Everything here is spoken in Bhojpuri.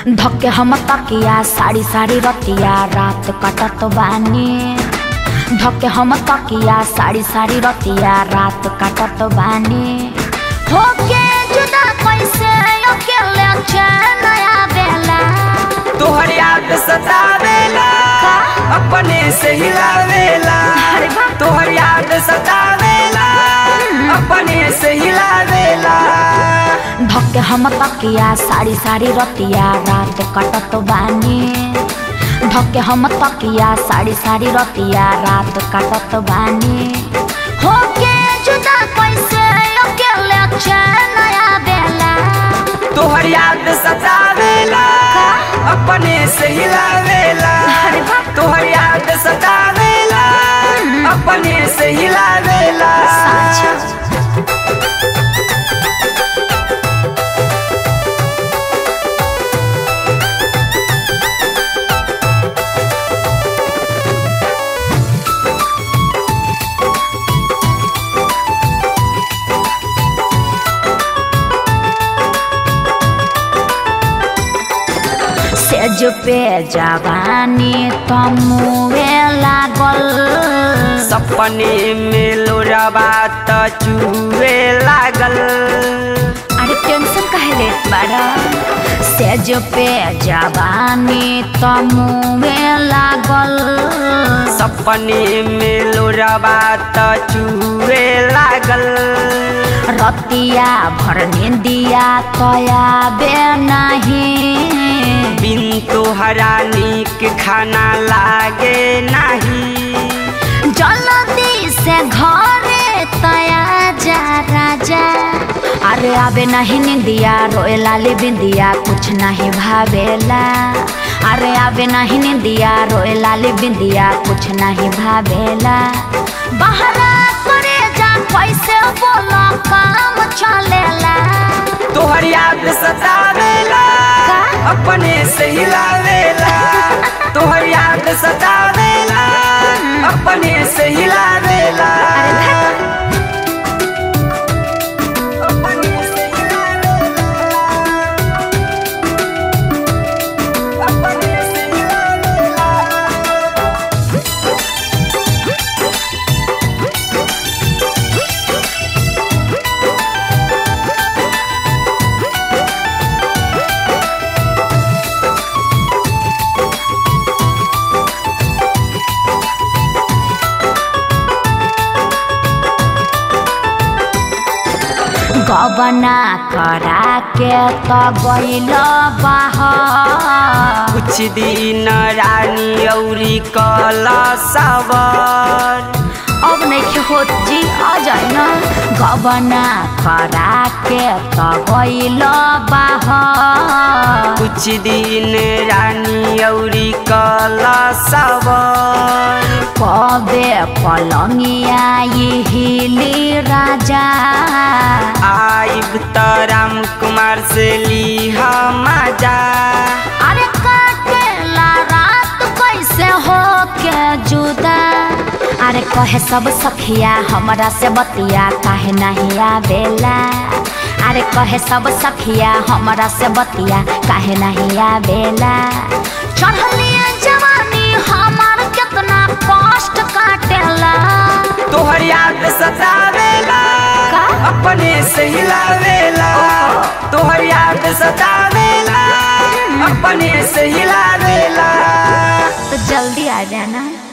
धक्के हम तकिया साड़ी साड़ी रतिया रात कटत बानी धक्के हम तकिया साड़ी साड़ी रतिया रात कटत बानी होके जुदा कैसे अकेले चैन आवेला तोहर याद सतावेला अपने से हिलावेला अरे वाह। तोहर याद सतावेला अपने से हिलावेला धक्के हम तकिया साड़ी साड़ी रतिया रात कटत बानी धक्के हम तकिया साड़ी साड़ी रतिया रात कटत बानी होके जुदा कैसे अकेले चैन आवेला तोहर याद सतावेला अपने से हिलावेला अरे वाह। तोहर याद सतावेला अपने से हिलावेला साँच। सेज पे जवानी तमुए लागल सपने में लोराबा त चुए लागल अरे टेंशन काहे लेत बाड़ा सेज पे जवानी तमुए लागल सपने में लोराबा त चुए लागल रतिया भर निंदिया तया बे नहीं बिन तोहरा नीक खाना लागे नाही जल्दी से घरे तया जा राजा अरे आबे नहीं निंदिया रोए लाली बिंदिया कुछ नहीं भावेला अरे आबे नहीं निंदिया रोए लाली बिंदिया कुछ नहीं भावेला बहरा करे जा कैसे बोला काम चलेला तोहर याद सतावेला का? अपने से हिलावेला तोहर याद सतावेला अपने से हिलावेला अरे धत। अपने से हिलावेला। अपने से हिलावेला। गबना करा के त गइल बाहर कुछ दिन रानी औरी कला सवर अब नहीं होत जी आ जाए ना गबना करा के त गइल बाहर कुछ दिन रानी औरी कला सवर कबे पलंगिया ये हिली राजा आइब त राम कुमार से लीहा मजा अरे काटेला रात कैसे हो के जुदा अरे कहे सब सखिया हमरा से बतिया काहे नहीं आवेला अरे कहे सब सखिया हमरा से बतिया काहे नहीं आवेला चढ़लिए जवानी हमार कितना कष्ट काटेला तोहर याद सतावेला का? अपने से हिलावेला तोहर याद सतावेला अपने से हिलावेला तो जल्दी आ जाना